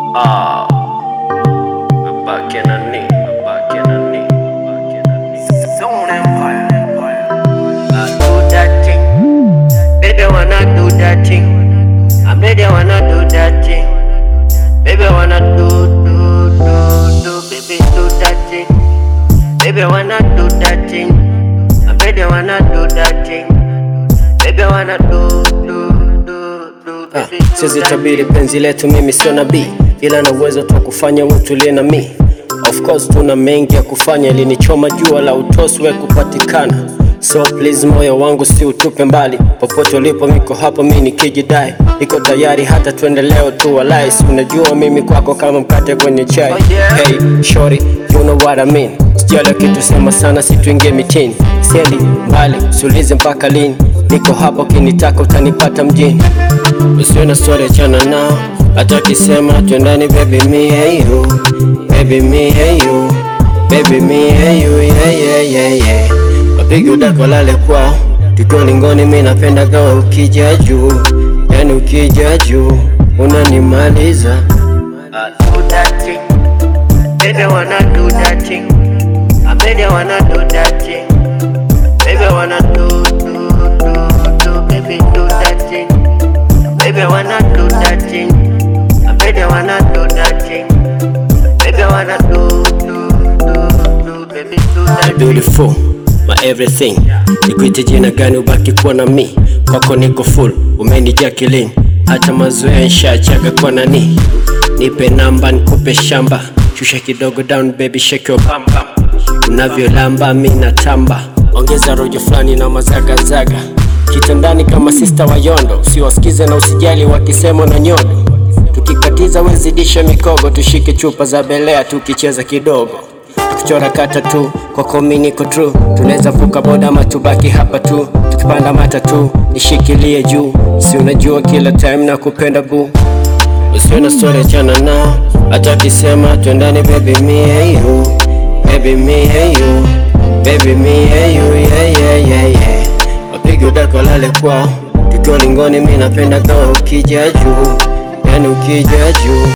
Ah, we're back in a knee, we're back in a knee, back in a knee. Zone Empire, Empire. I do that thing. Baby, wanna do that thing. I'm ready, wanna do that thing. Baby, wanna do, do, do, do. Baby, do that thing. Baby, wanna do that thing. I'm ready, wanna do that thing. Baby, wanna do, do, do, do. Ah, Baby, do siwezi that tabiri thing. penzi letu, mimi sio nabii, ila na uwezo tu kufanya utulie na mi. Of course tuna mengi ya kufanya, ilinichoma jua la utosi we kupatikana. So please moyo wangu si utupe mbali, popote ulipo miko hapo, mi nikijidai, niko tayari hata tuende leo tu walai. Si unajua mimi kwako kama mkate kwenye chai. Oh, yeah. Hey shorty, you know what I mean. Sijali kitu sema sana, situingie mitini, siendi mbali, sulize mpaka lini. Niko hapo, kinitaka utanipata mjini. Usiwe na story achana nao, hata kisema twendani baby me and you, baby me and you, baby me and you, yeah yeah yeah yeah. Wapige udako lale kwao, tukiwa lingoni, mi napenda gawa ukija juu, yani ukija juu unanimaliza. I do that thing. Baby, wanna do that thing. I baby, wanna do that thing. Baby, wanna do, do, do, do. Baby, do that thing. Baby, wanna do that thing. I baby, wanna do that thing. Baby, wanna do, do, do, do. Baby, do My that thing. beautiful, my everything. Nikuite jina gani ubaki kuwa na mi? Kwako niko full, umenijaa kilini. Hata mazoea nshachaga kwa nani? Nipe namba nikupe shamba, shusha kidogo down baby shake your bum bum. Unavyolamba mi natamba, ongeza rojo fulani na mazagazaga. Kitandani kama sista wa yondo, usiwasikize na usijali wakisema na nyodo. Tukikatiza wezidisha mikogo, tushike chupa za belea tukicheza kidogo tukichora kata tu kwako mi niko true, tunaweza vuka boda ama tubaki hapa tu, tukipanda matatu nishikilie juu, si unajua kila time na kupenda bu, usiwe na story achana nao, hata kisema twendani baby me and you, baby me and you, baby me and you, yeah yeah yeah yeah, wapige udako lale kwao, tukiwa lingoni, mi napenda kama ukija juu, yani ukija juu